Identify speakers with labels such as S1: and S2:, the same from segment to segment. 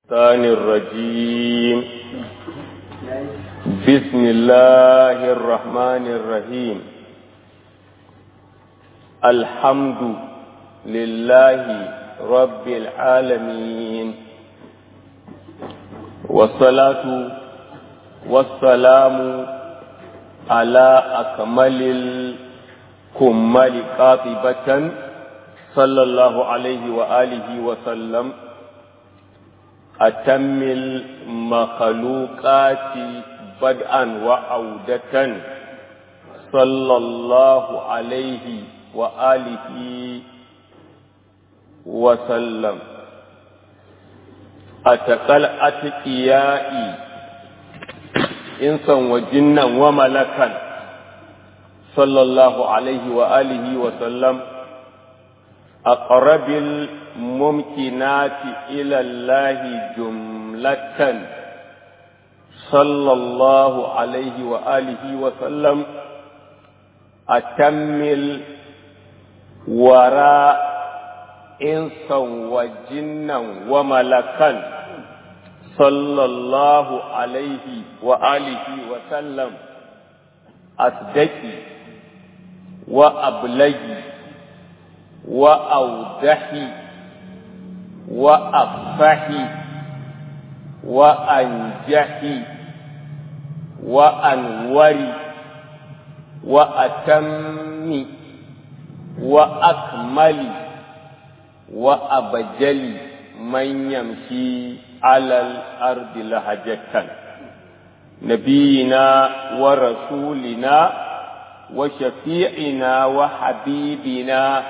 S1: الشيطان الرجيم بسم الله الرحمن الرحيم الحمد لله رب العالمين والصلاة والسلام على أكمل الكمال قاطبة صلى الله عليه وآله وسلم أتم المخلوقات بدءا وعودة صلى الله عليه وآله وسلم أتقل أتقيائي إنسا وجنا وملكا صلى الله عليه وآله وسلم أقرب الممكنات إلى الله جملة صلى الله عليه وآله وسلم أتم الوراء إنسا وجنا وملكا صلى الله عليه وآله وسلم أصدقي وأبلغي وأوضحي وأفحي وأنجحي وأنوري وأتمي وأكملي وأبجلي من يمشي على الأرض لهجة نبينا ورسولنا وشفيعنا وحبيبنا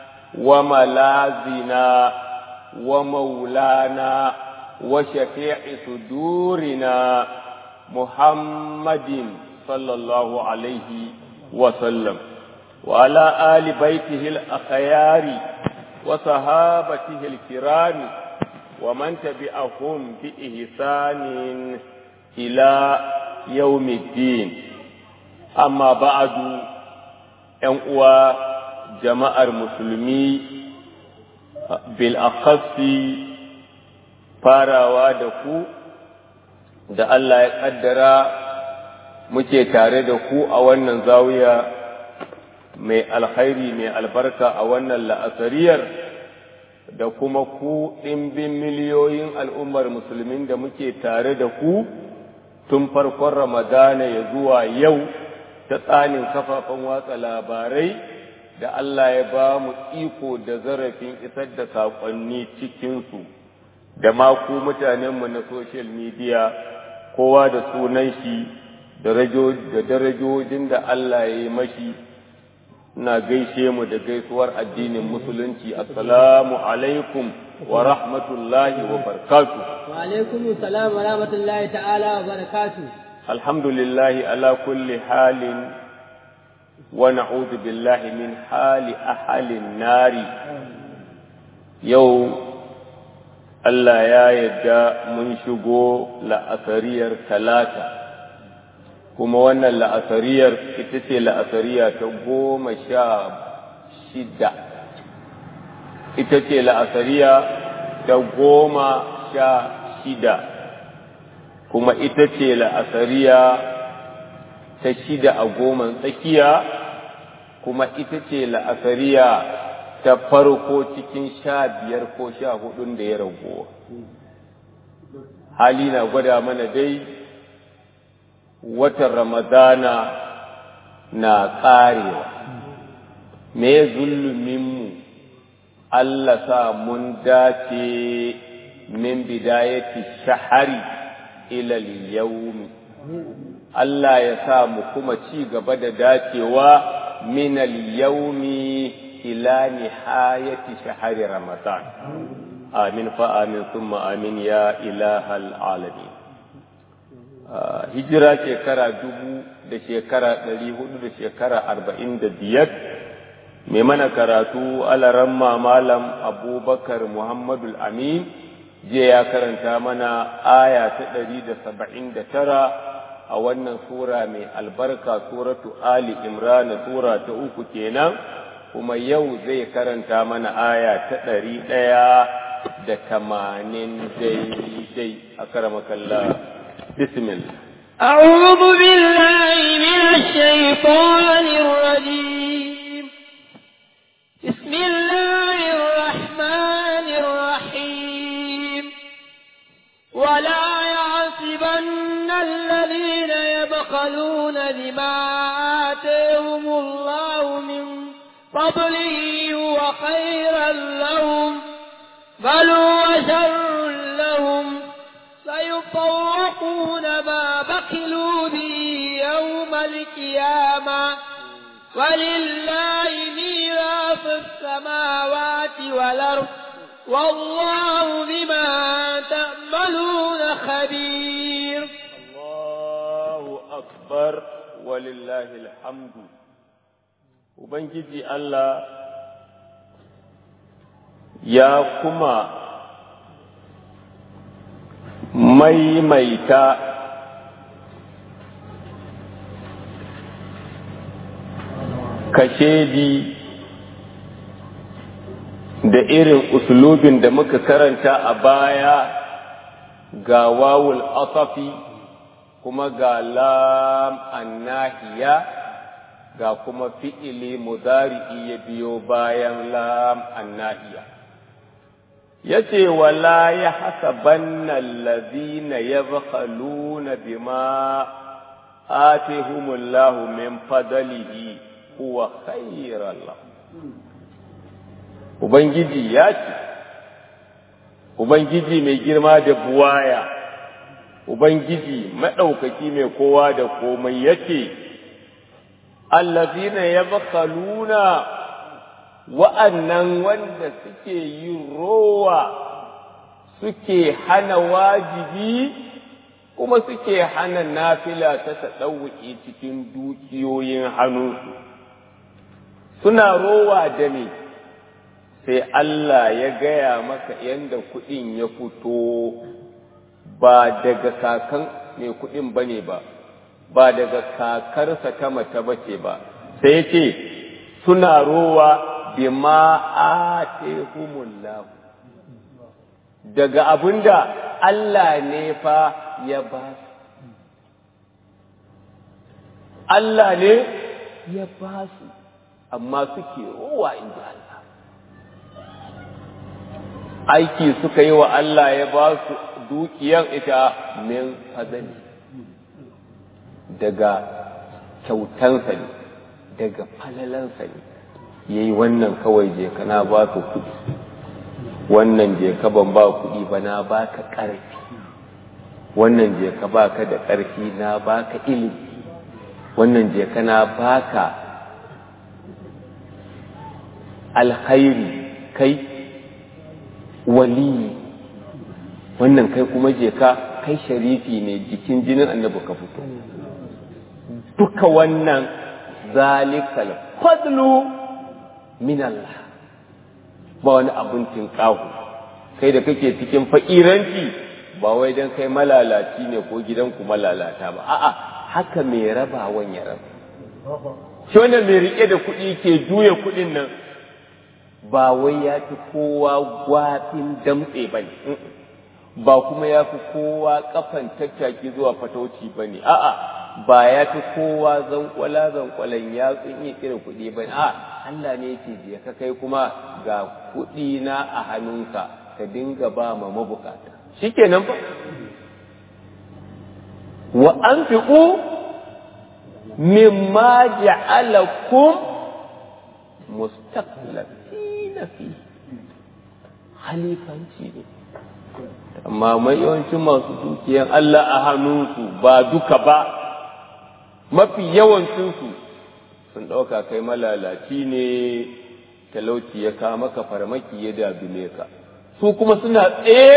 S1: وملاذنا ومولانا وشفيع صدورنا محمد صلى الله عليه وسلم وعلى آل بيته الأخيار وصحابته الكرام ومن تبعهم بإحسان إلى يوم الدين أما بعد أنقوى jama'ar musulmi bil'akassi farawa da ku da Allah ya ƙaddara muke tare da ku a wannan zawiya mai alkhairi mai albarka a wannan la'asariyar da kuma ku ɗimbin miliyoyin al'ummar musulmin da muke tare da ku tun farkon ramadana ya zuwa yau ta tsanin kafafen watsa labarai da Allah ya ba mu iko da zarafin isar da saƙonni cikinsu da maku mutanenmu na social media kowa da sunan shi da darajojin da Allah ya yi mashi na gaishe mu da gaisuwar addinin musulunci assalamu alaikum wa rahmatullahi wa barakatu
S2: wa alaikum salam wa rahmatullahi ta'ala wa barakatu
S1: alhamdulillahi ala kulli halin ونعوذ بالله من حال أهل النار يو Allah ya yadda mun shigo la'asariyar talata, kuma wannan la'asariyar ita ce la'asariya ta goma sha shida, ita ce la'asariya ta goma sha shida, kuma ita ce la'asariya ta shida a goman tsakiya kuma ita ce la'asariya ta farko cikin sha biyar ko sha hudun da ya ragowa hali na gwada mana dai watan ramadana na ƙarewa me zuluminmu Allah sa mun dace min bidayati shahari ilal yaumi Allah ya sa mu kuma ci gaba da dacewa min al-yawmi ila nihayati shahri ramadan amin fa amin thumma amin ya ilahal alamin hijira shekara dubu da shekara ɗari hudu da shekara arba'in da biyar mai mana karatu alaramma malam abubakar muhammadul amin jiya ya karanta mana aya ta ɗari da saba'in da tara a wannan sura mai albarka suratu Ali Imran sura ta uku kenan kuma yau zai karanta mana aya ta ɗari ɗaya da tamanin daidai a karamakalla bismillah
S2: أعوذ بالله من الشيطان الرجيم بسم الله الرحمن الرحيم ولا يعصبن الذين يبخلون بما آتيهم الله من فضله وخيرا لهم بل هو شر لهم سيطوقون ما بخلوا به يوم القيامة ولله ميراث السماوات والأرض والله بما تعملون خبير
S1: الله أكبر ولله الحمد Ubangiji Allah ya kuma maimaita kashedi da irin uslubin da muka karanta a baya ga wawul asafi kuma ga lam annahiya ga kuma fi'ili mudari'i ya biyo bayan lam annahiya yace wala ya hasabanna allazina yabkhaluna bima atihumullahu min fadlihi huwa khayran lahum ubangiji ya ce ubangiji mai girma da buwaya ubangiji maɗaukaki mai kowa da komai yace allazina yabkhaluna wa'annan wanda suke yin rowa suke hana wajibi kuma suke hana nafila ta taɗauki cikin dukiyoyin hannunsu suna rowa da ne sai Allah ya gaya maka yadda kuɗin ya fito ba daga kakan mai kuɗin ba ne ba ba daga kakarsa ta mace ba ce ba sai ce suna rowa bima atehumullahu daga abinda Allah ne fa ya ba su Allah ne ya ba su amma suke rowa inda Allah aiki suka yi wa Allah ya ba su dukiyar ita min fadali daga kyautansa ne daga falalansa ne ya yi wannan kawai je ka na ba ka kuɗi wannan je ka ban ba kuɗi ba na ba ka ƙarfi wannan je ka ba ka da ƙarfi na ba ka ilimi wannan je ka na ba ka alkhairi kai waliyi wannan kai kuma je ka kai sharifi ne jikin jinin annabi ka fito duka wannan zalikal fadlu min Allah ba wani abun tinƙahu kai da kake cikin fakiranci ba wai dan kai malalaci ne ko gidanku malalata ba a'a haka mai rabawan ya raba shi wannan mai rike da kuɗi ke juya kuɗin nan ba wai ya fi kowa gwafin damtse ba ne ba kuma ya fi kowa kafan tattaki zuwa fatauci ba ne a'a ba ya fi kowa zankwala zankwalan ya iya kira kuɗi ba ne a'a Allah ne yake je ka kai kuma ga kuɗi na a hannunka ka dinga ba ma mabukata shikenan ba wa anfiqu mimma ja'alakum mustaqlifina fi halifanci ne amma mai yawancin masu dukiyan Allah a hannunsu ba duka ba mafi yawancinsu sun ɗauka kai malalaci ne talauci ya kawo maka farmaki ya dabile ka su kuma suna tsaye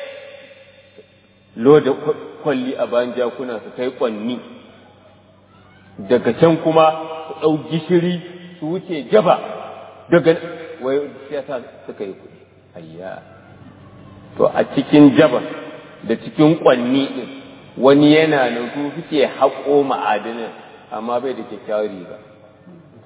S1: loda kwalli a bayan jakuna su kai kwanni daga can kuma su ɗau gishiri su wuce jaba daga wai siyasa suka yi kuɗi ayya to a cikin jaba da cikin kwanni ɗin wani yana nan su suke haƙo ma'adanin amma bai da kyakkyawar riga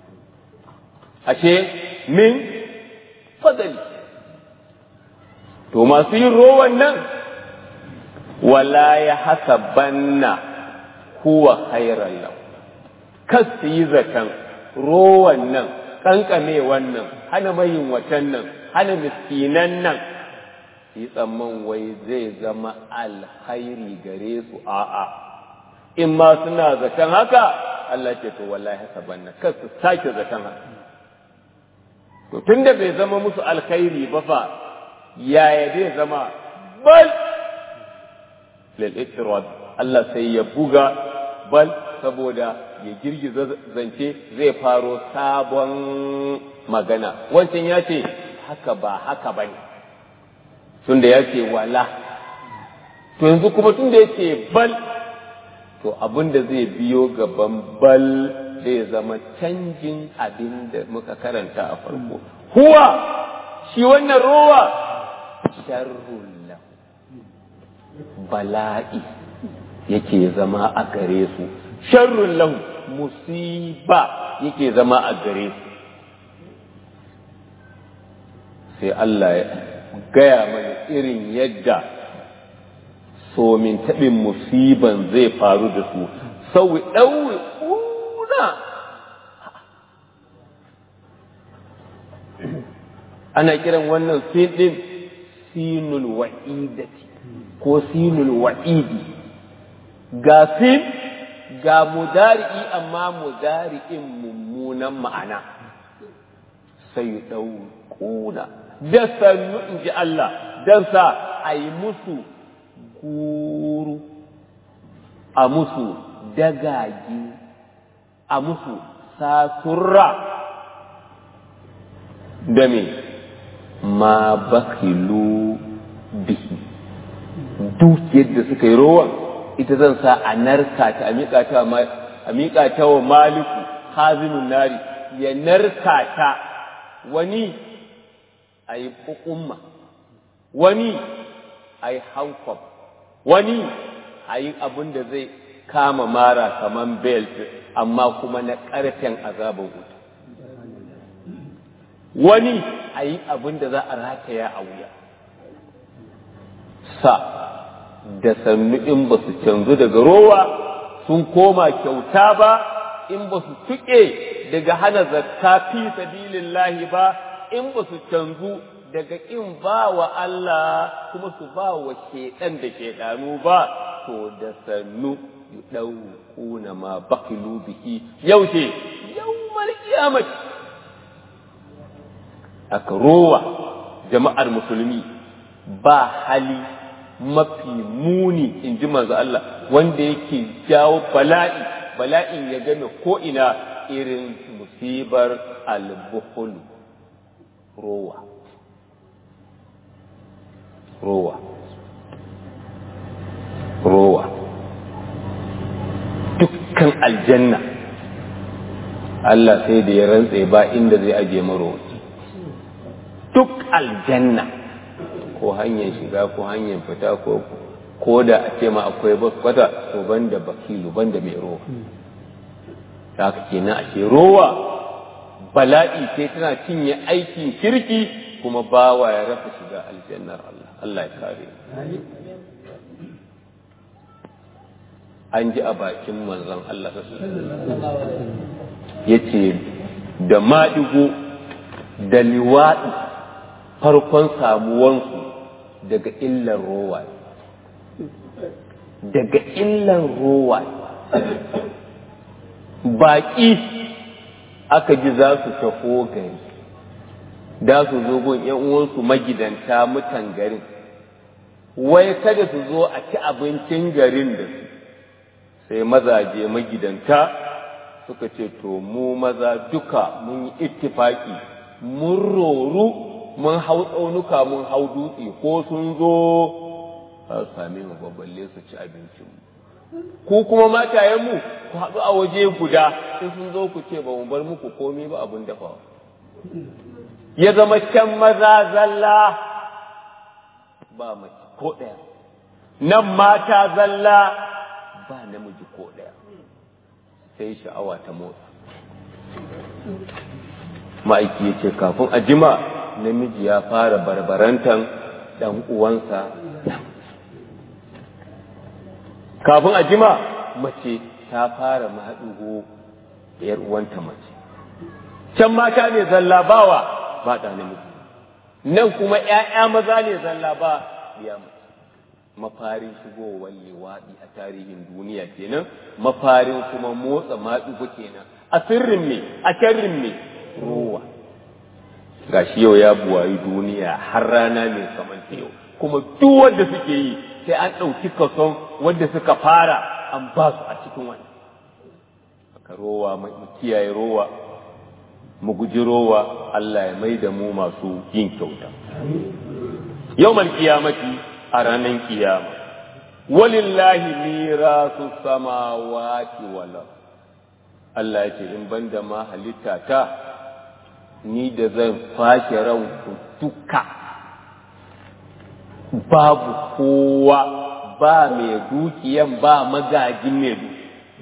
S1: ashe min fadali to to masu yin rowan nan wala ya hasabanna huwa khairan lahu kas su yi zaton rowan nan kankame wannan hana mayin watan nan hana miskinan nan yi tsamman wai zai zama alkhairi gare su a'a in ma suna zaton haka Allah ce to wallahi hasabanna kas su sake zaton haka to tunda bai zama musu alkhairi ba fa yaya zai zama bal lil ittirad Allah sai ya buga bal saboda ya girgiza zance zai faro sabon magana wancan ya ce haka ba haka ba ne tunda ya ce wala to yanzu kuma tunda ya ce bal to abin da zai biyo gaban bal zai zama canjin abin da muka karanta a farko huwa shi wannan rowa sharrun bala'i yake zama a gare su sharrun lahu musiba yake zama a gare su sai Allah ya gaya mana irin yadda somin taɓin musiban zai faru da su sauwi ɗauwi ƙuna ana kiran wannan sin ɗin sinul wa'idati ko sinul wa'idi ga sin ga mudari'i amma mudari'in mummunan ma'ana sai ɗau ƙuna da sannu in ji Allah don sa a yi musu guru a musu dagagi a musu sasurra da me ma bakilu bihi dukiyar da suka yi rowan ita zan sa a narka ta a miƙa ta wa maliku hazimin nari ya narka ta wani a yi ƙuƙumma wani a yi hankwab wani a yi abin da zai kama mara kaman belt amma kuma na ƙarfen azabar wuta wani a yi abin da za a rataya a wuya sa da sannu in ba su canzu daga rowa sun koma kyauta ba in ba su tuƙe daga hana zakka fi sabilillahi ba in ba su canzu daga in ba wa Allah kuma su ba wa shedan da shedanu ba to da sannu yudawquna ma baqilu bihi yaushe yawmal qiyamah aka rowa jama'ar musulmi ba hali mafi muni in ji manzo Allah wanda yake jawo bala'i bala'in ya game ko ina irin musibar albuhul rowa rowa rowa dukkan aljanna Allah sai da ya rantse ba inda zai aje marowaci duk aljanna ko hanyar shiga ko hanyar fita ko ko da a ce ma akwai bas kwata to banda bakilu banda mai rowa da haka kenan ashe rowa bala'i sai tana cinye aikin kirki kuma bawa ya rasa shiga aljannar Allah Allah ya kare an ji a bakin manzon Allah ya ce da maɗigo da liwaɗi farkon samuwansu daga illar rowa daga illar rowa baƙi aka ji za su tafo gari da su zo gun ‘yan uwansu magidanta mutan garin wai kada su zo a ci abincin garin da su sai mazaje magidanta suka ce to mu maza duka mun yi ittifaki mun roru mun hau tsaunuka mun hau dutse ko sun zo za su same mu babballe su ci abincin mu ku kuma matayenmu ku haɗu a waje guda in sun zo ku ce ba mu bar muku komi ba abin dafawa ya zama can maza zalla ba mace ko ɗaya nan mata zalla ba namiji ko ɗaya sai sha'awa ta motsa ma'aiki ya ce kafin a jima namiji ya fara barbarantan ɗan uwansa kafin a jima mace ta fara maɗugo da ‘yar uwanta mace can mata ne zalla bawa ba ɗa namiji nan kuma ‘ya'ya maza ne zalla ba biya mace mafarin shigowar liwaɗi a tarihin duniya kenan mafarin kuma motsa maɗugo kenan a sirrin me a sharrin me rowa gashi yau ya buwayi duniya har rana mai kamanta yau kuma duk wanda suke yi sai an ɗauki kason wanda suka fara an ba su a cikin wani aka rowa mu kiyaye rowa mu guji rowa Allah ya mai da mu masu yin kyauta yau kiyamati a ranar kiyama walillahi mirasu samawati wal Allah ya ce in banda ma halitta ta ni da zan fashe ranku duka babu kowa ba mai dukiyan ba magajin mai duki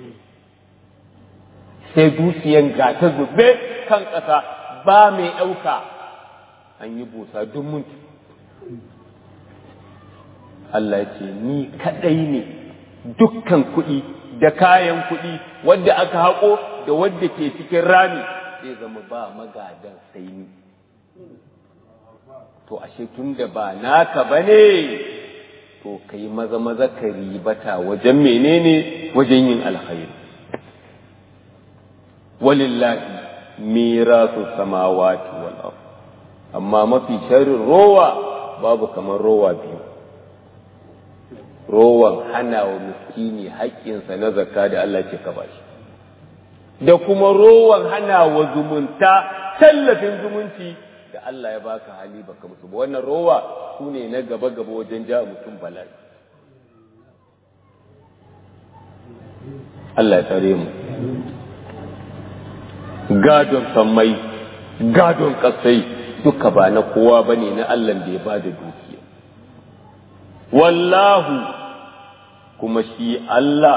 S1: sai dukiyan ga ta zube kan ƙasa ba mai ɗauka an yi busa duk mutu Allah ya ce ni kaɗai ne dukkan kuɗi da kayan kuɗi wadda aka haƙo da wadda ke cikin rami zai zama ba magadan sai ni to ashe tun da ba naka ba ne to ka yi maza maza ka ribata wajen menene wajen yin alkhairi walillahi mirasu samawati wal ard amma mafi sharrin rowa babu kamar rowa biyu rowan hana wa miskini haƙƙinsa na zakka da Allah ce ka bashi da kuma rowan hana wa zumunta tallafin zumunci da Allah ya baka hali baka musu ba wannan rowa su ne na gaba gaba wajen ja mutum bala'i Allah ya tsare mu gadon sammai gadon kasai duka ba na kowa bane na Allah da ya bada dukiya wallahu kuma shi Allah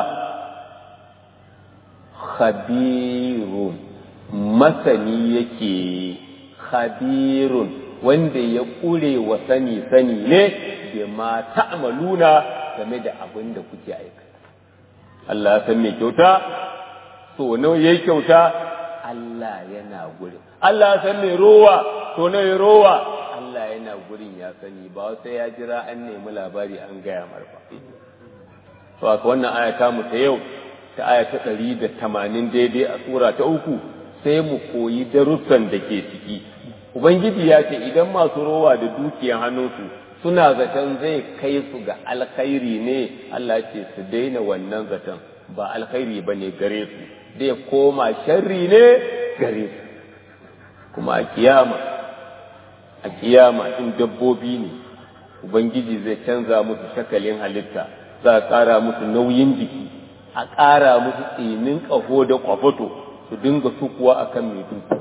S1: khabirun masani yake khabirun wanda ya ƙure wa sani sani ne da ma ta'maluna game da abin da kuke aikata Allah ya san me kyauta so nawa yayi kyauta Allah yana gurin Allah ya san me rowa to nawa rowa Allah yana gurin ya sani ba sai ya jira an nemi labari an gaya mar ba to aka wannan aya ta mu ta yau ta aya ta ɗari da tamanin daidai a tsura ta uku sai mu koyi darussan da ke ciki ubangiji ya ce idan masu rowa da dukiyan hannunsu suna zaton zai kai su ga alkhairi ne Allah ce su daina wannan zaton ba alkhairi ba ne gare su zai koma sharri ne gare su kuma a kiyama a kiyama in dabbobi ne ubangiji zai canza musu shakalin halitta za a ƙara musu nauyin jiki a ƙara musu tsinin ƙaho da ƙwafato su dinga sukuwa a kan mai duki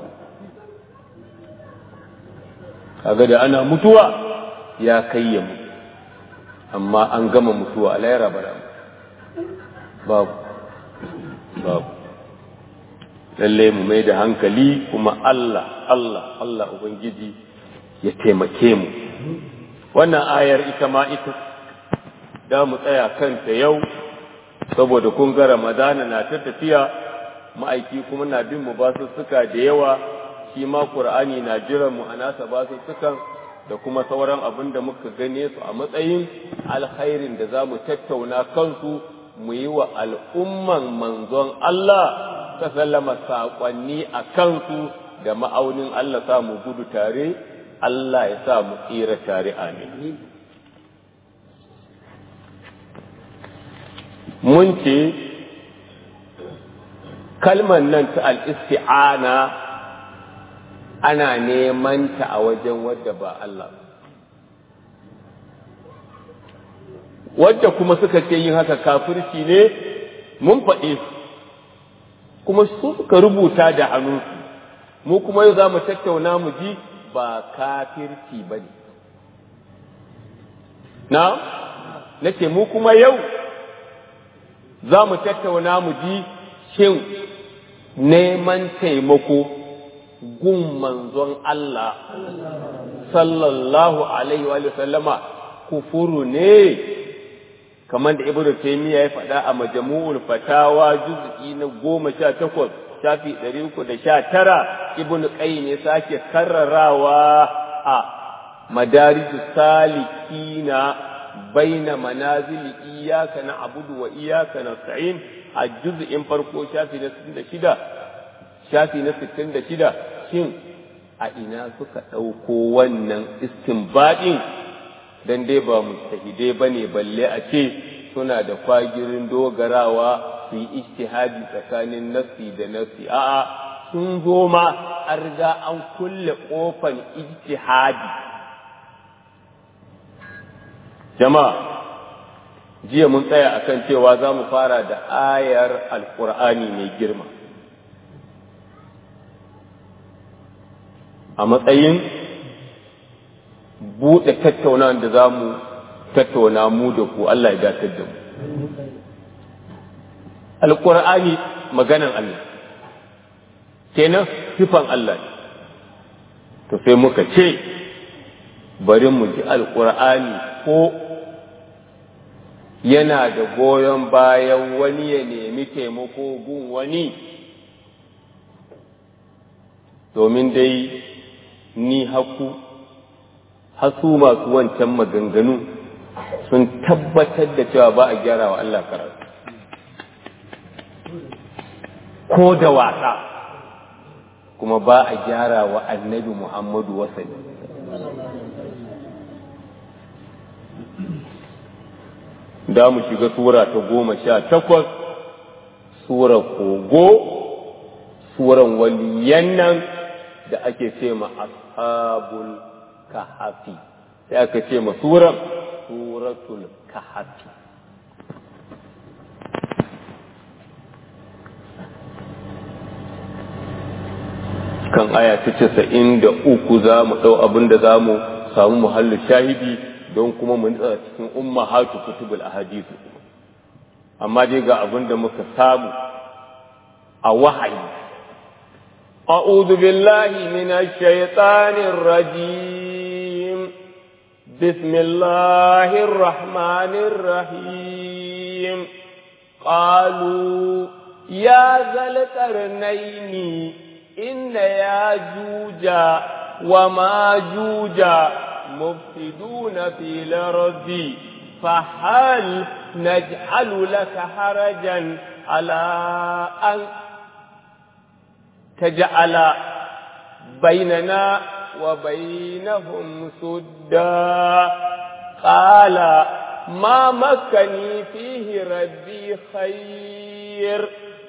S1: kaga da ana mutuwa ya kai ya mutu amma an gama mutuwa a layara bara babu babu lalle mu mai da hankali kuma Allah Allah Allah Ubangiji ya taimake mu wannan ayar ita ma ita da mu tsaya kanta yau saboda kun ga ramadana na ta tafiya ma'aiki kuma na bin mu basussuka da yawa shi ma qur'ani na jiran mu a nasa basussukan da kuma sauran abin da muka gane su a matsayin alkhairin da za mu tattauna kansu mu yi wa al'umman manzon Allah ta sallama saƙonni a kansu da ma'aunin Allah sa mu gudu tare Allah ya sa mu tsira tare amin mun ce kalmar nan ta al'isti'ana ana neman ta a wajen wadda ba Allah wadda kuma suka ce yin haka kafirci ne mun faɗe su kuma su suka rubuta da hannunsu mu kuma yau za mu tattauna mu ji ba kafirci ba ne na nake mu kuma yau za mu tattauna mu ji shin neman taimako gun manzon Allah sallallahu alaihi wa sallama kufuru ne kamar da ibnu taymiya ya faɗa a majmu'ul fatawa juz'i na goma sha takwas shafi ɗari uku da sha tara ibnu qayyim ya sake karrarawa a madarijus salikina baina manazili iyyaka na'budu wa iyyaka nasta'in a juz'in farko shafi na 66 shafi na 66 shin a ina suka ɗauko wannan istinbadin dan dai ba mujtahidai bane balle a ce suna da kwagirin dogarawa su yi ijtihadi tsakanin nassi da nassi a'a sun zo ma an riga an kulle kofan ijtihadi jama'a jiya mun tsaya akan cewa za mu fara da ayar alkur'ani mai girma a matsayin buɗe tattaunawa da za mu tattauna mu da ku Allah ya datar da mu alkur'ani maganan Allah kenan sifan Allah ne to sai muka ce bari mu ji alkur'ani ko yana da goyon bayan wani ya nemi taimako gun wani domin dai ni haku hasu masu wancan maganganu sun tabbatar da cewa ba a gyara wa Allah karatu ko da wasa kuma ba a gyara wa annabi Muhammadu wasani da mu shiga sura ta goma sha takwas sura kogo suran waliyan nan da ake ce ma ashabul kahafi sai aka ce ma suran suratul kahafi kan aya ta casa'in da uku za mu ɗau abin da za mu samu muhallin shahidi don kuma mu nutsa cikin umma hatu kutubul ahadithu amma dai ga abin da muka samu a wahayi a'udhu billahi minash shaitanir rajim bismillahir rahmanir rahim qalu ya zal qarnaini inna yajuja wa majuja مفسدون في الأرض فهل نجعل لك حرجا على أن تجعل بيننا وبينهم سدا قال ما مكني فيه ربي خير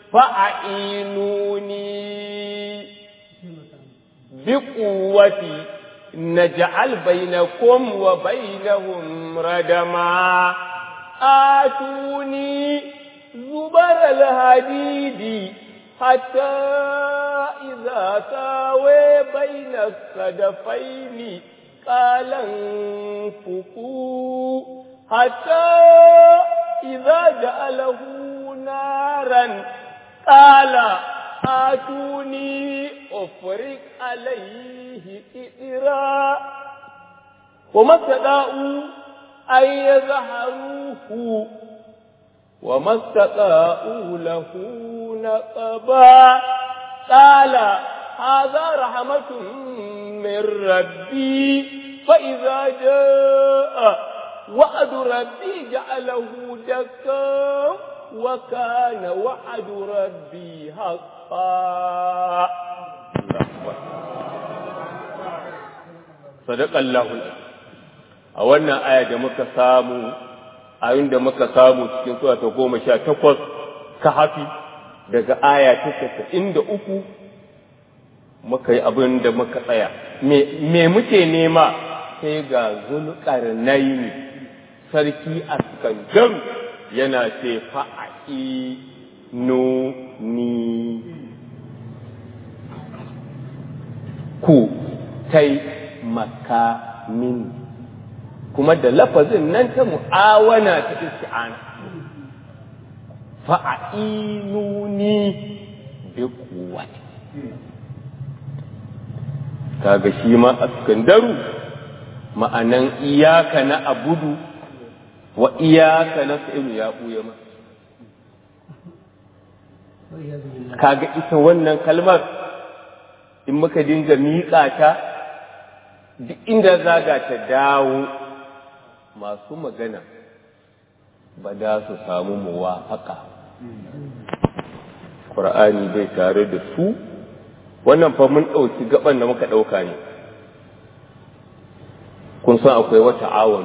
S1: فأعينوني بقوتي نجعل بينكم وبينهم ردما آتوني زبر الهديد حتى إذا ساوي بين الصدفين قال انفقوا حتى إذا جعله نارا قال آتوني أفرق عليه إئرا وما استطاعوا أن يظهروه وما استطاعوا له نقبا قال هذا رحمة من ربي فإذا جاء وعد ربي جعله دكا وكان وعد ربي حقا صدق الله a wannan aya da muka samu a da muka samu cikin sura ta goma sha takwas ka hafi daga aya ta casa'in da uku muka yi abin da muka tsaya me muke nema sai ga zulƙarnaini sarki a kangaru yana ce fa'a'i nuni ku tai makamin kuma da lafazin nan ta mu'awana ta isti'ana fa'inuni bi quwwati kaga shi ma askandaru ma'anan iyaka na abudu wa iyaka na sa'ilu ya ɓuya ma kaga ita wannan kalmar in muka dinga miƙa ta duk inda zaga ta dawo masu magana ba da su samu muwafaka ƙur'ani bai tare da su wannan fa mun ɗauki gaban da muka ɗauka ne kun san akwai wata awon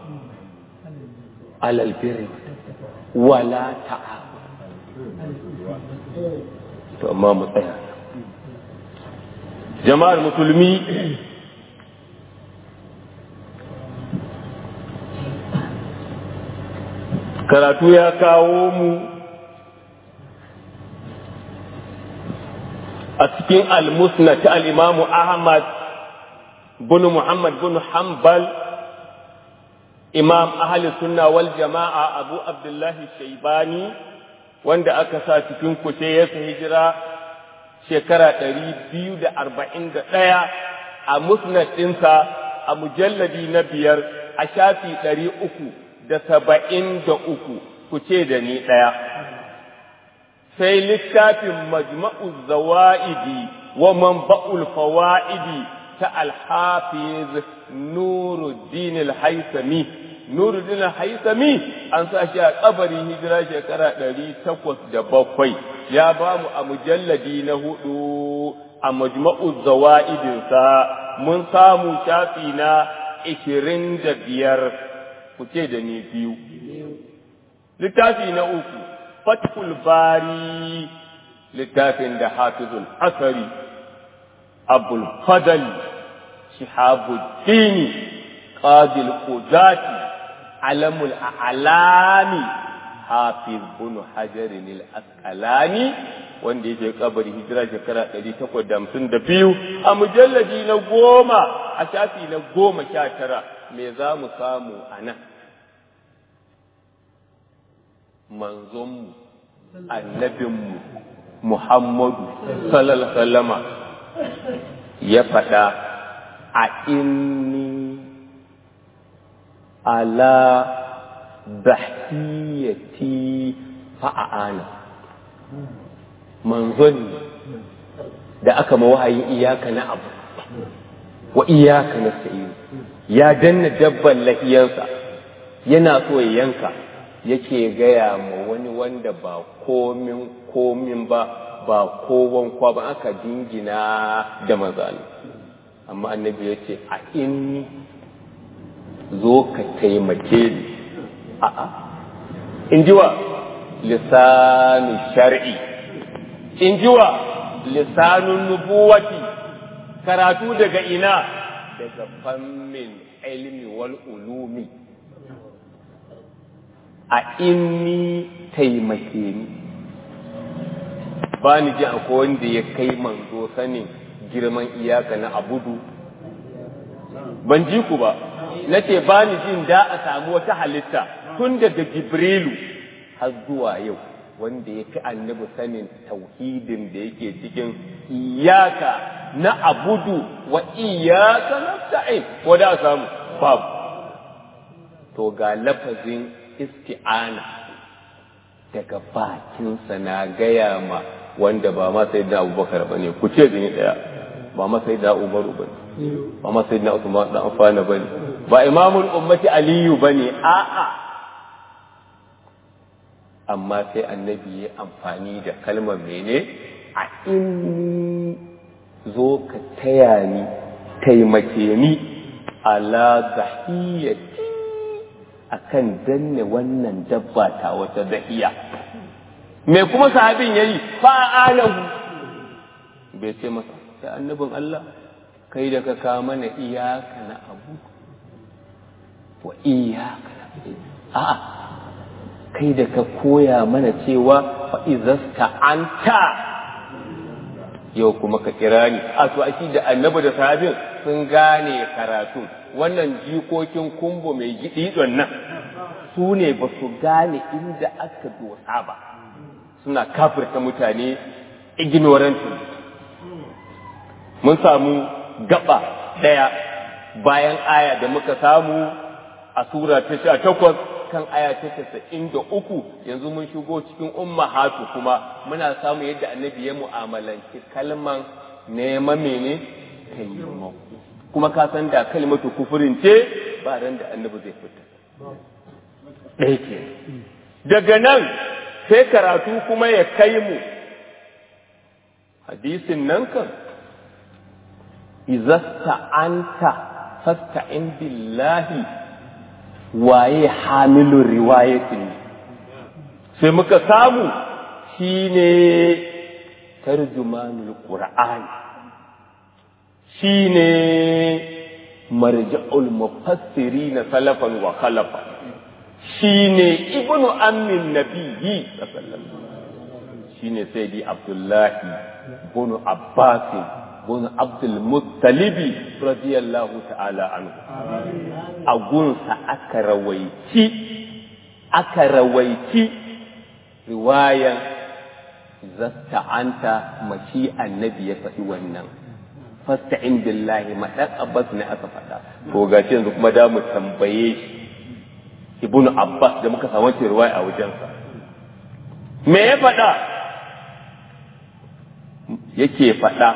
S1: alal birri wala ta'awun to amma mu tsaya jama'ar musulmi karatu ya kawo mu a cikin al-musna ta al-imamu ahmad bin muhammad bin hanbal imam ahli sunna wal jama'a abu abdullahi shaibani wanda aka sa cikin kushe ya hijira shekara ɗari biyu da arba'in da ɗaya a musnad ɗinsa a mujalladi na biyar a shafi ɗari uku da saba'in da uku ku ce da ni ɗaya sai littafin majma'u zawa'idi wa manba'ul fawa'idi ta alhafiz nuruddin al-haisami nuruddin al-haisami an sa shi a kabari hijira shekara ɗari takwas da bakwai ya ba mu a mujalladi na hudu a majma'u zawa'idinsa mun samu shafi na ishirin da biyar ku ce da ni biyu littafi na uku fathul bari littafin da hafizul asari abul fadal shihabuddini qadil qudati alamul a'lami hafiz bin hajarin al-asqalani wanda yake kabari hijira shekara 852 a mujalladi na goma a shafi na goma sha tara me za mu samu a nan manzonmu annabinmu muhammadu sallallahu sallama ya faɗa a inni ala bahiyati fa'ana manzon da aka mawahayin iyaka na abu wa iyaka na sa'iru ya danna dabban lahiyansa yana so ya yanka yake gaya ma wani wanda ba komin komin ba ba kowan kwa ba aka dingina da mazali amma annabi ya ce a inni zo ka taimake ni a'a in ji wa lisanu shar'i in ji wa lisanun nubuwati karatu daga ina daga fannin ilmi wal ulumi a inni taimake ni ba ni ji akwai wanda ya kai manzo sanin girman iyaka na abudu ban ji ku ba na ce ba ni jin da a samu wata halitta tun daga jibrilu har zuwa yau wanda ya fi annabi sanin tauhidin da yake cikin iyaka na abudu wa iyaka nasta'in ko da samu babu to ga lafazin isti'ana daga bakinsa na gaya ma wanda ba ma sai da abubakar ba ne ku ce gani daya ba ma sai da umaru ba ne ba ma sai da usman da amfana ba ne ba imamul ummati aliyu ba ne a'a amma sai annabi ya amfani da kalmar mene a in zo ka taya ni taimake ni ala zahiyati akan danne wannan dabba ta wata dahiya me kuma sahabin yayi fa'alahu bai ce masa sai annabin Allah kai da ka ka mana iyaka na abu wa iyaka na a'a kai da ka koya mana cewa fa'izasta an ta yau kuma ka kira ni a to shi da annabi da sahabin sun gane karatu wannan jikokin kumbo mai gididon nan su ne ba su gane inda aka dosa ba suna kafirta mutane ignorant mun samu gaba ɗaya bayan aya da muka samu a sura ta sha takwas kan aya ta casa'in da uku yanzu mun shigo cikin umma hatu kuma muna samu yadda annabi ya mu'amalanci kalman neman mene taimako kuma ka san da kalmatu kufurin ce ba ran da annabi zai fita ɗaya ke daga nan sai karatu kuma ya kai mu hadisin nan kan izasta anta fasta'in billahi waye hamilun riwayatin sai muka samu shine tarjumanul qur'an shine marja'ul mufassirin salafan wa khalafa shine ibnu ammin nabiyyi sallallahu shine sayyidi abdullahi bin abbas bin abdul muttalibi radiyallahu ta'ala anhu a gunsa aka rawaici aka rawaici riwayan zasta'anta mashi annabi ya faɗi wannan fasta'in billahi ma dan abbas ne aka faɗa to gashi yanzu kuma da mu tambaye shi ibnu abbas da muka samu riwaya a wajensa me ya faɗa yake faɗa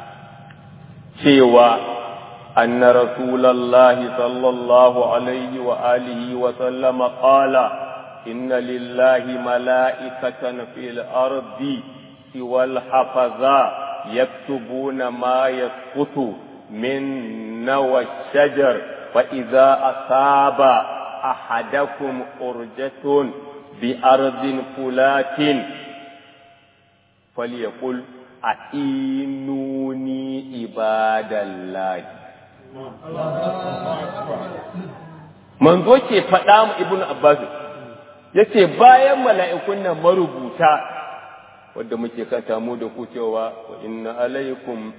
S1: cewa أن رسول الله صلى الله عليه وآله وسلم قال إن لله ملائكة في الأرض سوى الحفظاء يكتبون ما يسقط من نوى الشجر فإذا أصاب أحدكم أرجة بأرض فلات فليقل أعينوني عباد الله manzo ke faɗa mu ibnu abbas yace bayan mala'ikun nan marubuta wanda muke kata mu da ku cewa wa inna alaikum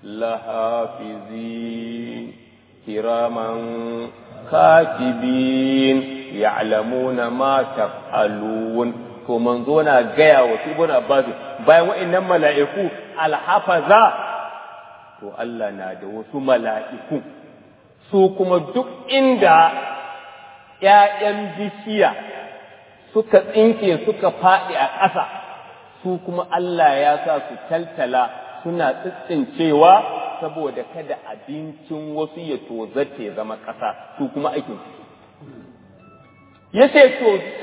S1: lahafizin kiraman katibin ya'lamuna ma taf'alun to manzo na gaya wa ibnu abbas bayan wa'annan mala'iku alhafaza to Allah na da wasu mala'iku su kuma duk inda ‘ya'yan bishiya suka tsinke suka faɗi a ƙasa su kuma Allah ya sa su taltala suna tsitsincewa saboda kada abincin wasu ya tozace zama ƙasa su kuma aikin su ya ce to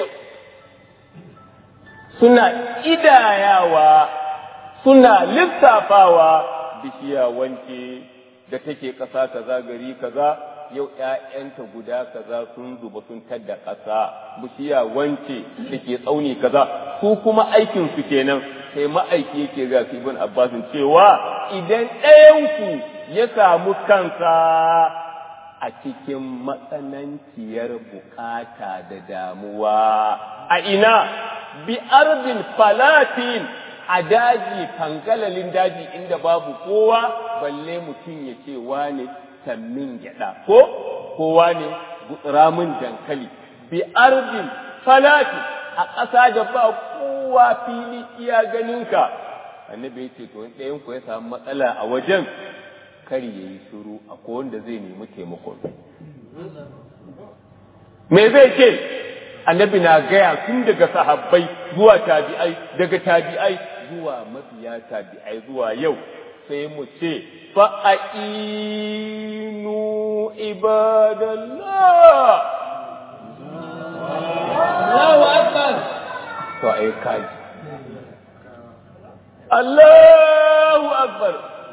S1: suna idayawa suna lissafawa bishiya wanke da take ƙasa kaza gari kaza yau ‘ya'yanta guda kaza sun zuba sun tadda ƙasa bishiya wance da ke tsauni kaza su kuma aikinsu kenan sai ma'aiki yake ga ibn abbasin cewa idan ɗayanku ya samu kansa a cikin matsananciyar bukata da damuwa a ina bi ardin falatin a daji fangalalin daji inda babu kowa balle mutum ya ce wane sammin gyada ko kowa ne ramin dankali bi ardin falati a ƙasa da ba kowa fili iya ganinka annabi ya ce to in ɗayan ku ya samu matsala a wajen kar ya yi shiru akwai wanda zai nemi taimakon me zai ce annabi na gaya tun daga sahabbai zuwa tabi'ai daga tabi'ai zuwa mafiya tabi'ai zuwa yau sai mu ce fa'ainu ibadallah
S2: Allahu Akbar.
S1: to ai kaji Allahu Akbar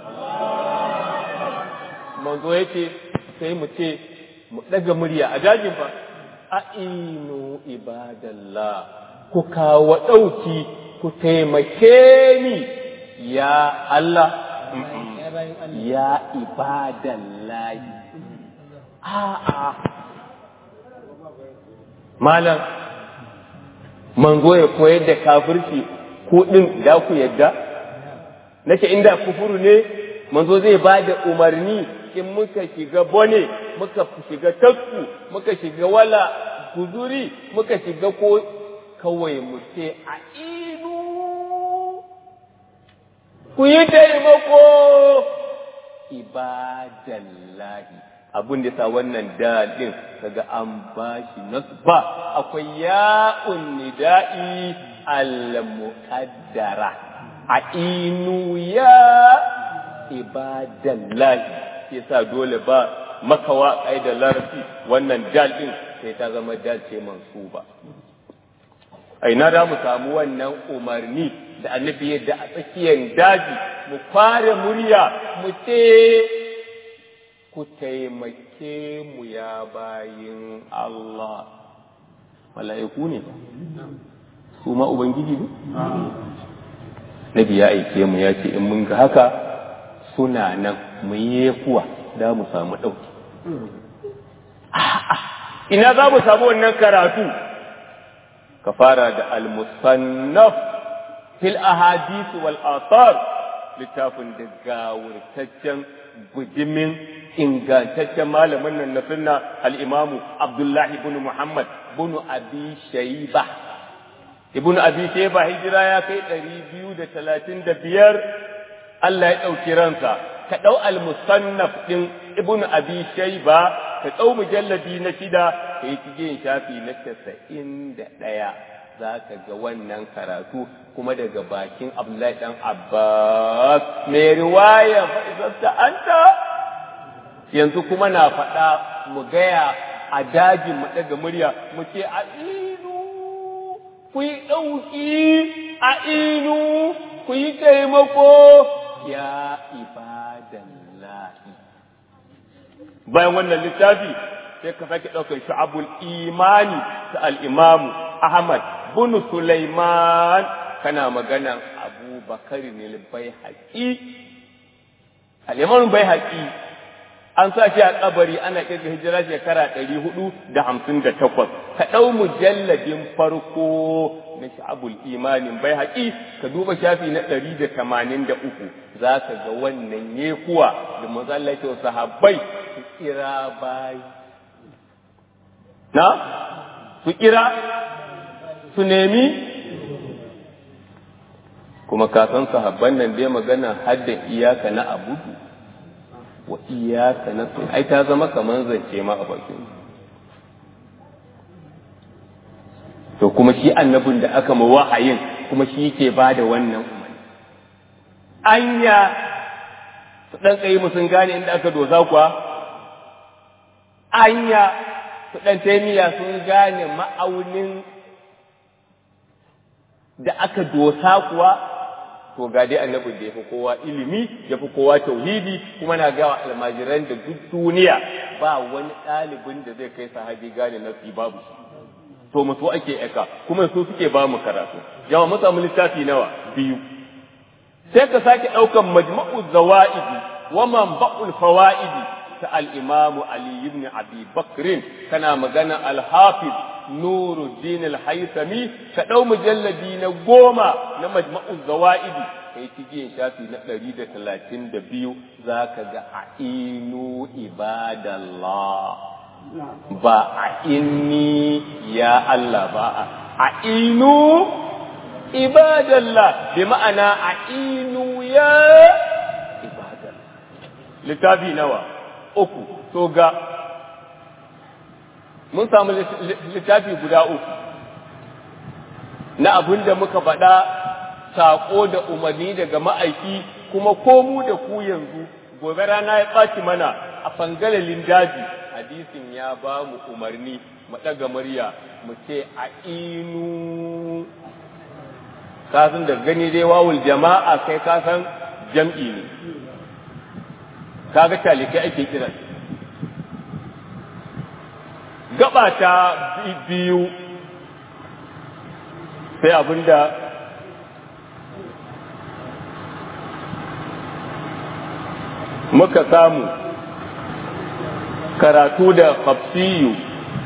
S1: manzo yace sai mu ce mu daga murya a dajin fa a'inu ibadallah ku kawo ɗauki ku taimake ni ya Allah ya ibadallahi a'a malam manzo ya koyar da kafirci ko din da ku yadda nake inda kufuru ne manzo zai ba da umarni in muka shiga bone muka shiga tasku muka shiga wala guzuri muka shiga ko kawai mu ce a inu ku yi taimako ibadallahi abin da sa wannan dalin kaga an bashi nasba akwai ya'un nida'i al-muqaddara a inu ya ibadallahi yasa dole ba makawa ai da larabci wannan dal din sai ta zama dal ce mansuba ai na da mu samu wannan umarni da annabi yadda a tsakiyar daji mu kware murya mu ce ku taimake mu ya bayin Allah mala'iku ne su ma ubangiji ne nabi ya aike mu ya ce in mun ga haka suna nan mu yi kuwa da mu samu ɗauki ina za mu samu wannan karatu ka fara da al-musannaf fil ahadith wal athar littafin da gawurtaccen bujimin ingantaccen malamin nan na sunna al-imamu abdullahi ibn muhammad ibn abi shayba ibn abi shayba hijira ya kai ɗari biyu da talatin da biyar Allah ya ɗauki ransa ka ɗau al-musannaf ɗin ibn abi shayba ka ɗau mujalladi na shida ka yi cikin shafi na casa'in da ɗaya za ka ga wannan karatu kuma daga bakin Abdullahi ɗan Abbas mai riwaya fa'izarta anta yanzu kuma na faɗa mu gaya a dajin mu ɗaga murya mu ce a inu ku yi ɗauki a inu ku yi taimako ya ibadallahi bayan wannan littafi sai ka sake ɗaukar sha'abul imani ta al'imamu Ahmad bin Sulaiman kana maganan Abu Bakar ne bai haƙi al'imamun bai haƙi an sa shi a kabari ana kirga hijira shekara ɗari hudu da hamsin da takwas ka ɗau mujalladin farko na sha'abul imanin bai haƙi ka duba shafi na ɗari da tamanin da uku za ka ga wannan yekuwa da mazallace sahabbai su kira bayi na su kira su nemi kuma ka san sahabban nan dai magana hadda iyaka na abudu wa iyaka na sai ai ta zama kamar zance ma a bakin to kuma shi annabin da aka ma wahayin kuma shi yake ba da wannan umarni anya su dan tsaye mu sun gane inda aka dosa kuwa anya su dan taimiya sun gane ma'aunin da aka dosa kuwa to ga dai annabin da ya fi kowa ilimi ya fi kowa tauhidi kuma na gawa almajiran da duk duniya ba wani ɗalibin da zai kai sahabi gane nasi babu shi to mu so ake aka kuma su suke ba mu karatu yawa mu samu littafi nawa biyu sai ka sake ɗaukan majma'u zawa'idi wa manba'ul fawa'idi ta al-imamu ali ibn abi bakrin kana magana al-hafiz nuruddin al-haythami ka ɗau mujalladi na goma na majma'u zawa'idi kai cikin shafi na ɗari da talatin da biyu za ka ga a'inu ibadallah ba a inni ya Allah ba a inu ibadallah bi ma'ana a inu ya ibadallah littafi nawa uku to ga mun samu littafi guda uku na abin da muka faɗa saƙo da umarni daga ma'aiki kuma ko mu da ku yanzu gobe rana ya ɓaci mana a fangalalin daji hadisin ya ba mu umarni mu ɗaga murya mu ce a inu kasan da gani dai wawul jama'a kai kasan jam'i ne kaga talikai ake kira gaba ta biyu sai abinda muka samu karatu da hafsiyu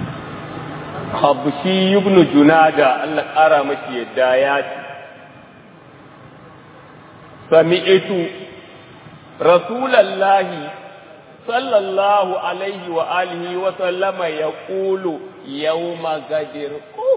S1: habshi ibn junada Allah ƙara mashi yadda ya ce sami'tu rasulallahi sallallahu alaihi wa alihi wa sallama ya ƙulu yawma gadir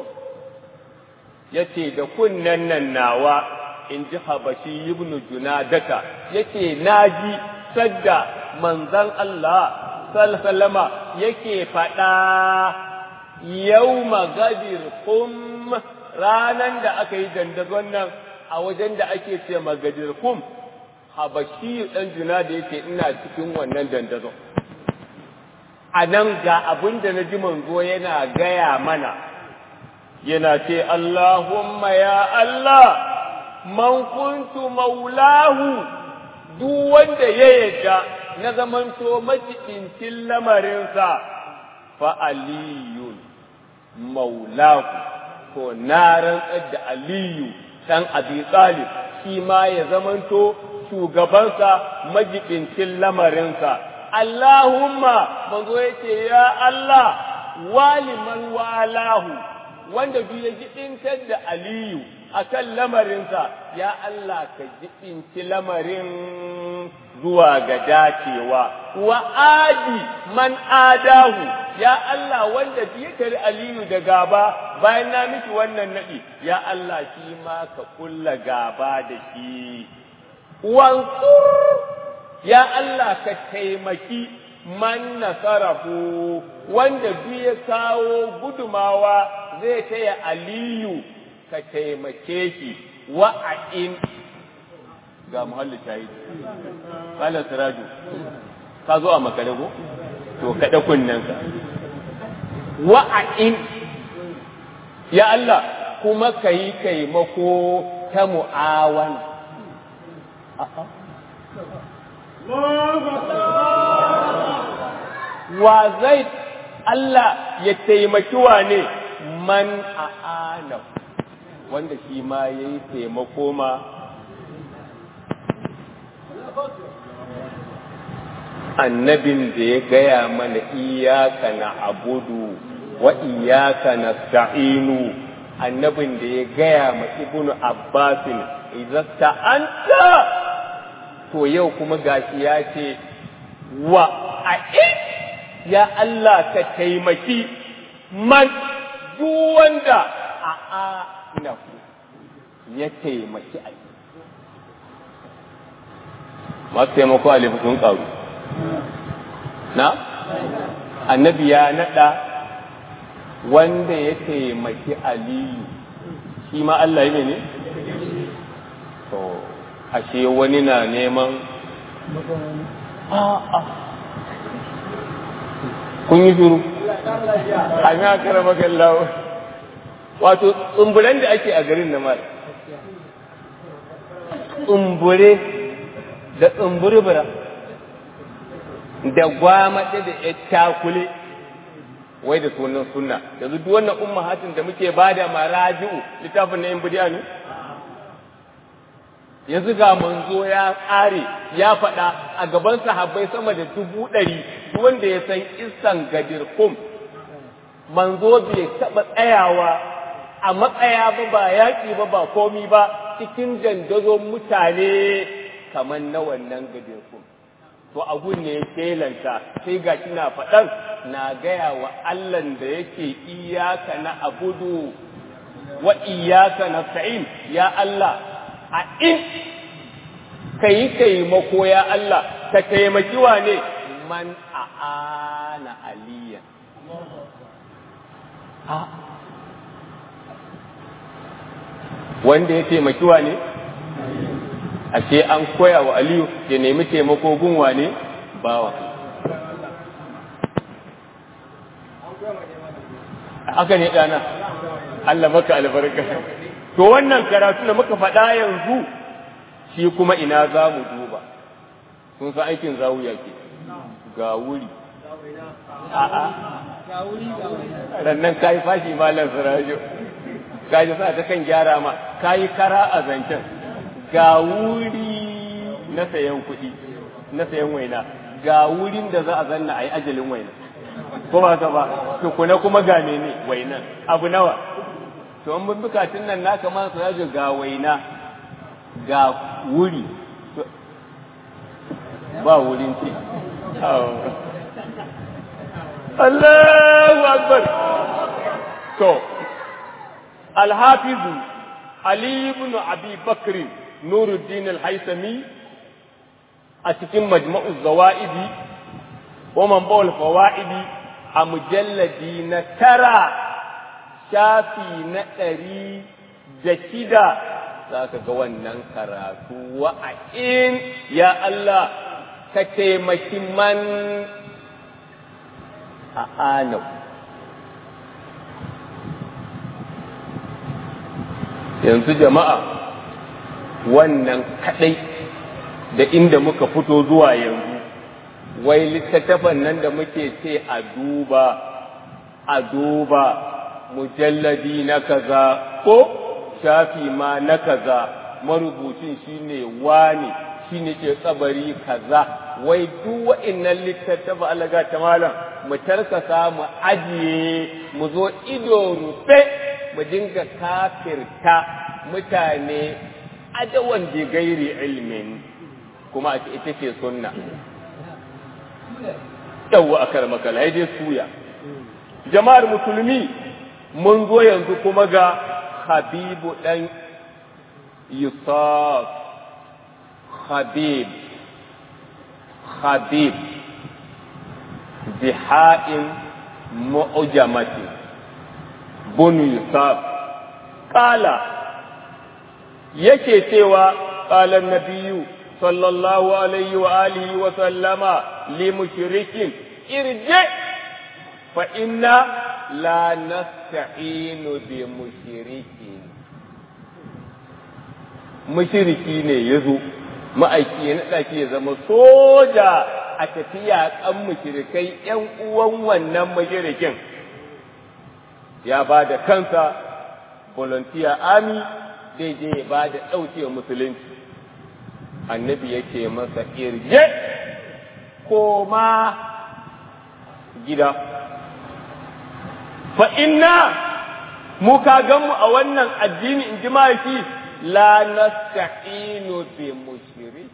S1: yace da kunnen nan nawa in ji habashi ibn junadaka yace naji sadda manzon Allah sallallahu yake faɗa yawma gadir kum ranan da aka yi dandazon nan a wajen da ake ce magadir kum habashi dan juna da yake ina cikin wannan dandazon a nan ga abin da na ji manzo yana gaya mana yana ce Allahumma ya Allah man kuntu maulahu duk wanda ya yadda na zamanto majiɗincin lamarinsa fa aliyun maulahu ko na rantsar da aliyu ɗan abi talib shi ma ya zamanto shugabansa majiɗincin lamarinsa Allahumma manzo yace ya Allah waliman walahu wanda duk ya jiɗintar da aliyu akan lamarinsa ya Allah ka jiɗinci lamarin zuwa ga dacewa wa adi man adahu ya Allah wanda ya tari aliyu da gaba bayan na miki wannan naɗi ya Allah shi ma ka kulla gaba da shi wansur ya Allah ka taimaki man nasarahu wanda duk ya kawo gudumawa zai taya aliyu ka taimake shi wa'a'in ga muhalli ta yi ƙalar siraju ka zo a makare ko to kaɗa kunnenka wa'a'in ya Allah kuma ka yi taimako ta mu'awana wa zai Allah ya taimaki wa ne man a'ana wanda shi ma ya yi taimako ma annabin da ya gaya mana iyaka na abudu wa iyaka na sta'inu annabin da ya gaya ma ibnu abbasin idan ta'anta to yau kuma gashi ya ce wa a ya Allah ka taimaki man duk wanda a a ya taimaki a masu taimako a sun ƙaru na annabi ya naɗa wanda ya taimaki aliyu shi ma Allah yi ne to ashe wani na neman a'a kun yi shuru a mi akara magallawo wato tsumburen da ake a garin na mara tsumbure da tsumburbura da gwamaɗe da ya takule wai da sunan sunna yanzu duk wannan ummahatin da muke bada maraji'u littafin na yin bidiya ne yanzu ga manzo ya tsare ya faɗa a gaban sahabbai sama da dubu ɗari wanda ya san isan gadir kum manzo bai taɓa tsayawa a matsaya ba ba yaƙi ba ba komi ba cikin dandazon mutane kamar na wannan gadir kum to abun ne ya kelanta sai ga kina faɗan na gaya wa Allahn da yake iyaka na abudu wa iyaka na sa'in ya Allah a in ka yi taimako ya Allah ka taimaki wa ne man a'ana aliyan wanda ya taimaki wa ne ashe an koya wa aliyu ya nemi taimako gunwa ne bawa haka ne ɗana Allah maka albarka to wannan karatu da muka faɗa yanzu shi kuma ina za mu duba sun san aikin zawuya ke ga wuri a'a rannan kayi fashi malam sirajo kaji sa ta kan gyara ma kayi kara a zancen ga wuri na sayan kuɗi na sayan waina ga wurin da za a zanna a yi ajalin waina ko ba ka ba tukuna kuma ga mene wainan abu nawa to an bukatun nan naka ma su yaji ga waina ga wuri ba wurin ci Allahu akbar to الحافظ علي بن أبي بكر نور الدين الهيثمي a cikin majma'u zawa'idi ko manbawul fawa'idi a mujalladi na tara shafi na ɗari da shida za ka ga wannan karatu wa'a'in ya Allah ka taimaki man a anau yanzu jama'a wannan kaɗai da inda muka fito zuwa yanzu wai littattafan nan da muke ce a duba a duba mujalladi na kaza ko shafi ma na kaza marubucin shine wani shine ke tsabari kaza wai duk wa'annan littattafa alaga ta malam mu tarkasa mu ajiye mu zo ido rufe mu dinga kafirta mutane adawan bi gairi ilmin kuma ita ce sunna yawwa a karmakal dai suya jama'ar musulmi mun zo yanzu kuma ga habibu ɗan yusuf habib habib biha'in mu'jamati bunu yusuf ƙala yake cewa ƙalar nabiyu sallallahu alaihi wa alihi wa sallama li mushrikin irje fa inna la nasta'inu bi mushrikin mushriki ne yazo ma'aiki ya naɗa ya zama soja a tafiya kan mushrikai ƴan uwan wannan mushrikin ya ba da kansa volunteer army zai je ya ba da ɗauke musulunci annabi yake masa irje koma gida fa inna mu ka mu a wannan addini in ji shi la nasta'inu bi mushrik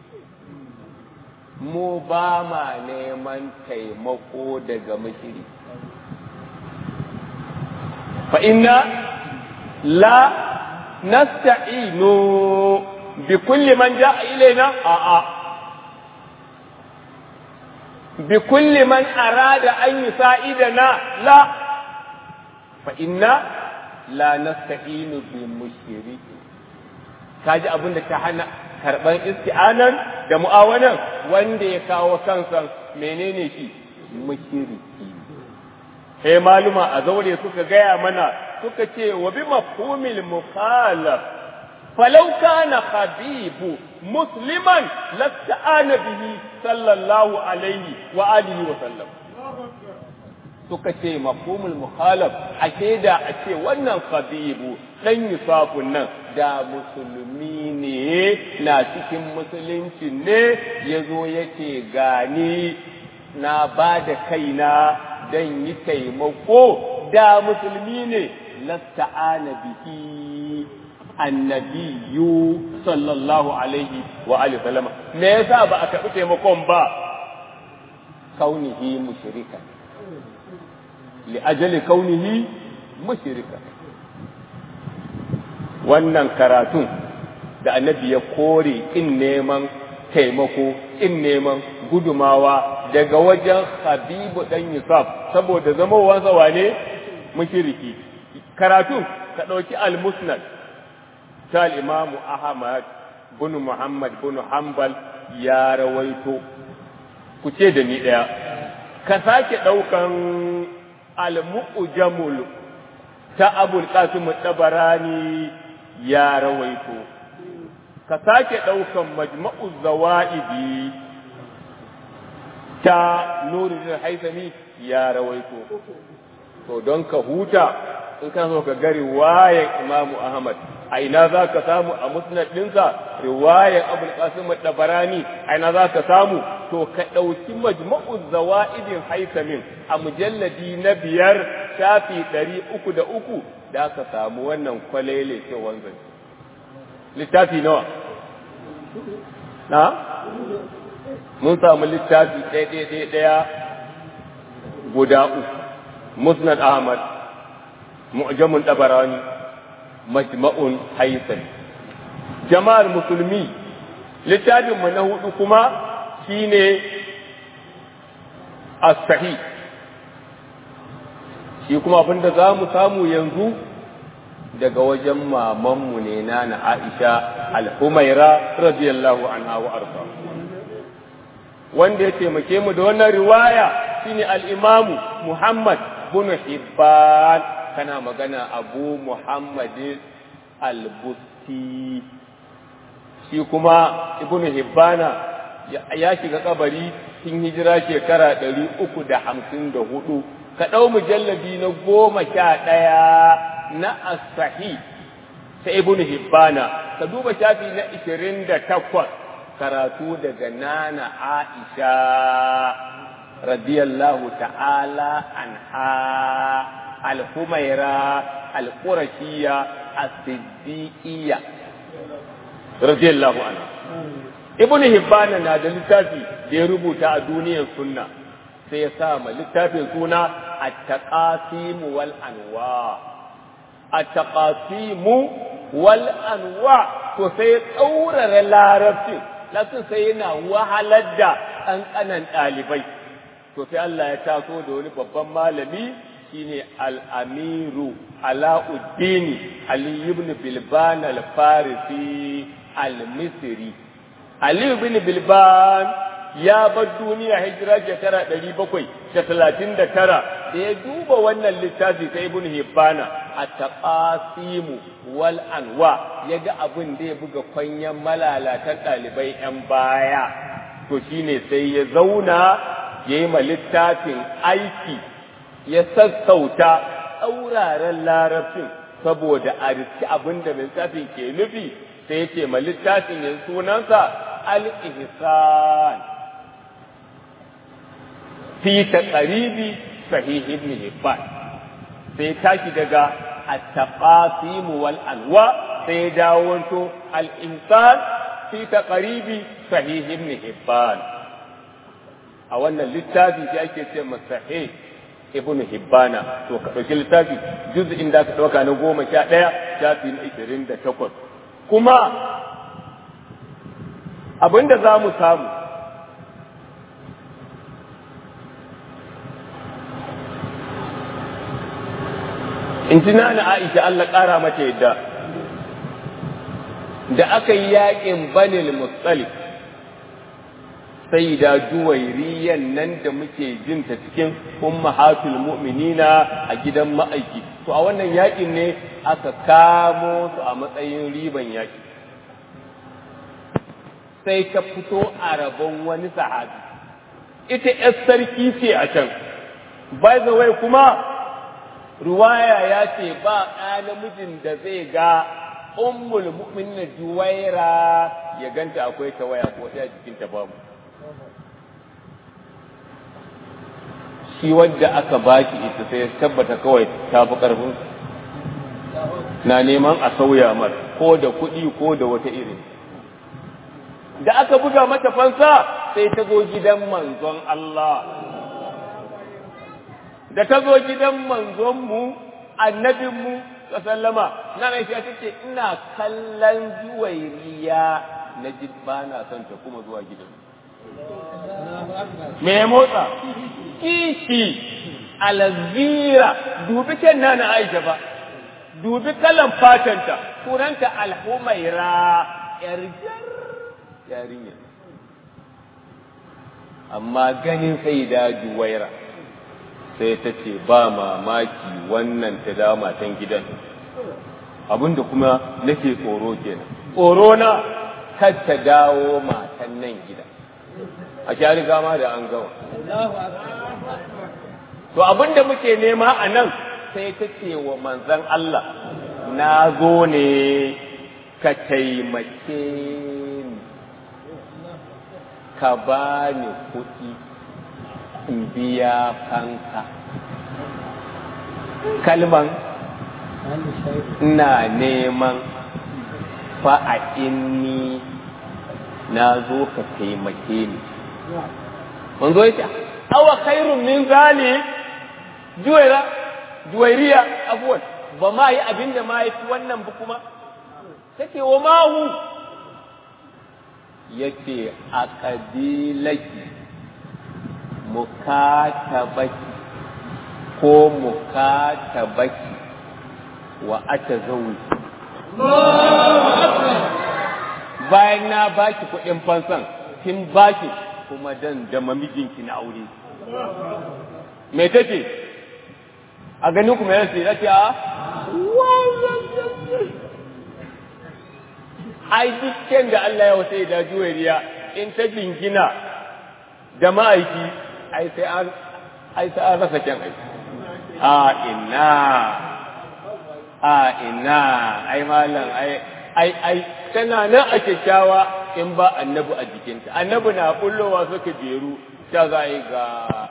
S1: mu ba ma neman taimako daga mushriki fa inna la nasta'inu bi kulli man ja'a ilaina a'a bi kulli man arada an yusa'idana la fa inna la nasta'inu bi mushriki kaji abin da ta hana karban isti'anan da mu'awanan wanda ya kawo kansa menene shi mushriki sai maluma a zaure suka gaya mana suka ce wa bi mafhumil mukhalaf falau kana habibu musliman lasta'ana bihi sallallahu alaihi wa alihi wa sallam suka ce mafhumul mukhalaf ake da a ce wannan habibu dan yusufun nan da musulmi ne na cikin musulunci ne ya zo ya ce gani na ba da kaina don yi taimako da musulmi ne lasta'ana bihi annabiyu sallallahu alaihi wa alihi sallama me yasa ba a karɓi taimakon ba kaunihi mushrikan li ajali kaunihi mushrikan wannan karatun da annabi ya kore in neman taimako in neman gudumawa daga wajen habibu dan yusuf saboda zamowansa wane mushriki karatun ka ɗauki al-musnad ta al-imamu ahmad bin muhammad bin hanbal ya rawaito ku ce da ni ɗaya ka sake ɗaukan al-mu'jamul ta abul qasim tabarani ya rawaito ka sake ɗaukan majma'u zawa'idi ta nurin haisami ya rawaito to don ka huta in kana so ka ga riwayar imamu ahmad a ina za ka samu a musnad ɗinsa riwayar abul qasim tabarani a ina za ka samu to ka ɗauki majma'u zawa'idin haisamin a mujalladi na biyar shafi ɗari uku da uku da ka samu wannan kwalele ce wanzan littafi nawa na mun samu littafi ɗaya ɗaya guda uku musnad ahmad mu'jamun dabarani majma'un haisan jama'ar musulmi littafinmu na hudu kuma shine as-sahih shi kuma abinda za mu samu yanzu daga wajen mamanmu ne na na Aisha al-Humaira radiyallahu anha wa arda wanda ya taimake mu da wannan riwaya shine al-Imamu Muhammad bin Hibban kana magana Abu Muhammad al-Busti shi kuma Ibn Hibbana ya shiga kabari tun hijira shekara ɗari uku da hamsin da hudu ka ɗau mujallabi na goma sha ɗaya na asahi ta ibn hibbana ka duba shafi na ishirin da takwas karatu daga nana aisha radiyallahu ta'ala anha al-humaira al-qurashiyya as-siddiqiyya radiyallahu anha ibn hibbana na da littafi da ya rubuta a duniyar sunna sai ya sa ma littafin suna at-taqasim wal anwa at-taqasim wal anwa to sai ya tsaurara larabcin lakin sai yana wahalar da ƙanƙanan ɗalibai to sai Allah ya taso da wani babban malami shine al-amiru alauddini ali ibn bilban al-farisi al-misri ali ibn bilban ya bar duniya hijira shekara ɗari bakwai da talatin da tara da ya duba wannan littafi ta ibn hibbana a taƙasimu wal anwa ya ga abin da ya buga kwanyan malalatan ɗalibai ‘yan baya to shine sai ya zauna ya yi ma littafin aiki ya sassauta tsauraren larabcin saboda a riski abin da littafin ke nufi sai ya ce ma littafin yanzu sunansa al-ihsan fi taqribi sahih ibn hibban sai tashi daga at-taqasim wal anwa sai dawo to al-insan fi taqribi sahih ibn hibban a wannan littafi shi ake ce sahih ibn hibbana to ka dauki littafi juz'in da ka dauka na goma sha ɗaya shafi na ishirin da takwas kuma abinda za mu samu in ji na Aisha Allah ƙara mata yadda da aka yi yaƙin banil mustalif sai da juwairiyan nan da muke jinta cikin ummahatul mu'minina a gidan ma'aiki to a wannan yaƙin ne aka kamo su a matsayin riban yaƙi sai ta fito a rabon wani sahabi ita ‘yar sarki ce a can by the way kuma ruwaya ya ce ba ɗa namijin da zai ga ummul mu'minin juwaira ya ganta akwai ta waya ko ta jikin ta babu shi wadda aka baki ita sai ya tabbata kawai ta fi ƙarfin na neman a sauya mar ko da kuɗi ko da wata irin da aka buga mata fansa sai ta zo gidan manzon Allah da ta zo gidan manzonmu annabinmu sallama na mai ta ce ina kallon juwairiya na ji ba na son ta kuma zuwa gidan me motsa kishi alzira dubi can na Aisha ba dubi kalan fatanta sunanta alhumaira yar yarinya amma ganin sai da juwaira sai ta ce ba mamaki wannan ta da matan gidan abinda kuma nake tsoro kenan tsoro na kar ta dawo matan nan gida a sha riga ma da an gawa to abinda muke nema a nan sai ta ce wa manzan Allah na zo ne ka taimake ni ka ba ni kuɗi in biya fanka kalman ina neman fa'a inni na zo ka taimake ni manzo ya ce awa khairun min zali juwaira juwairiya abuwan ba ma yi abin da ma ya fi wannan ba kuma take wa mahu ya ce a ƙabilaki mukatabaki ko mukatabaki wa ata zaune bayan na baki kuɗin fansan kin baki kuma dan da mamijinki na aure me take a ganin kuma ya ce ce a ai dukkan da Allah ya wata da juwariya in ta jingina da ma'aiki ai sai an ai sai an rasa kyan aiki a ina a ina ai malam ai ai ai tana nan a kyakkyawa in ba annabi a jikinta annabi na bullowa suka jeru ta za yi ga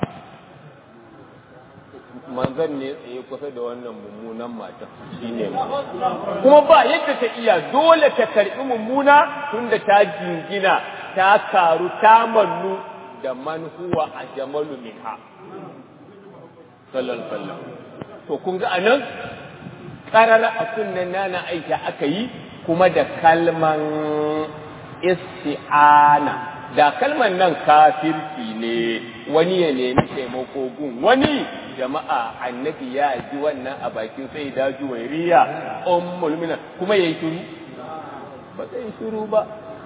S1: manzan ne tsaye kusa da wannan mummunan matan shi ne kuma ba yadda ta iya dole ta karɓi mummuna tunda ta jingina ta karu ta mannu da man huwa a jamalu minha sallallahu sallam to kun ga anan karara a kunnen nana aisha aka yi kuma da kalman isti'ana da kalman nan kafirci ne wani ya nemi taimako gun wani jama'a annabi ya ji wannan a bakin sai da juwairiya ummul mu'minin kuma yayi shiru ba zai shiru ba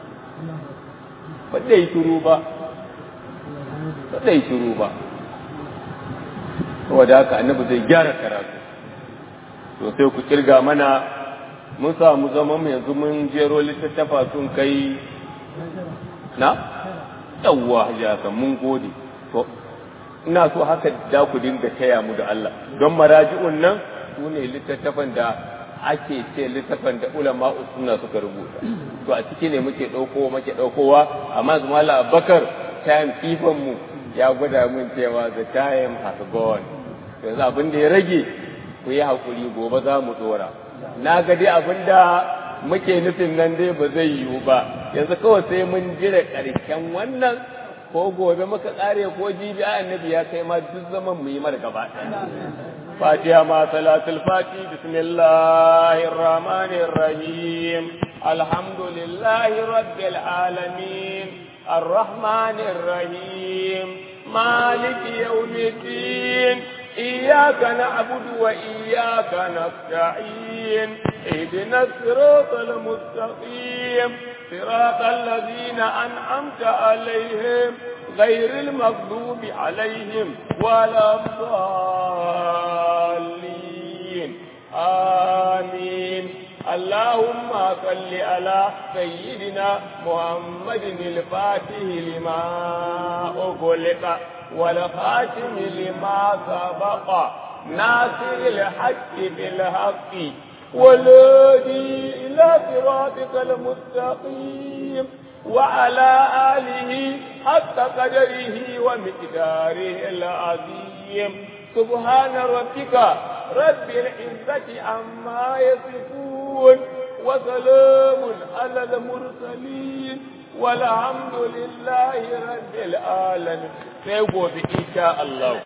S1: ba zai shiru ba ba zai shiru ba saboda haka annabi zai gyara karatu to sai ku kirga mana mun samu zaman yanzu mun jero littattafa sun kai na yawwa hajjaka mun gode to ina so haka da ku dinga taya mu da Allah don maraji'un nan su ne littattafan da ake ce littattafan da ulama sunna suka rubuta to a ciki ne muke ɗauko muke ɗaukowa amma zuma la abakar time kifan mu ya gwada mun cewa the time has gone yanzu abin da ya rage ku yi hakuri gobe za mu dora na ga dai abin da muke nufin nan dai ba zai yiwu ba yanzu kawai sai mun jira ƙarshen wannan ko gobe muka ƙare ko jibi a annabi ya kai ma duk zaman mu yi mar gaba fatiha ma salatul fati bismillahir rahmanir rahim alhamdulillahi rabbil alamin arrahmanir rahim maliki yawmiddin إياك نعبد وإياك نستعين اهدنا الصراط المستقيم صراط الذين أنعمت عليهم غير المغضوب عليهم ولا الضالين آمين اللهم صل على سيدنا محمد الفاتح لما أغلق والخاتم لما سبق ناصر الحق بالحق والهدي إلى صراطك المستقيم وعلى آله حق قدره ومقداره العظيم سبحان ربك رب العزة عما يصفون وسلام على المرسلين والحمد لله رب العالمين sai gobe insha Allah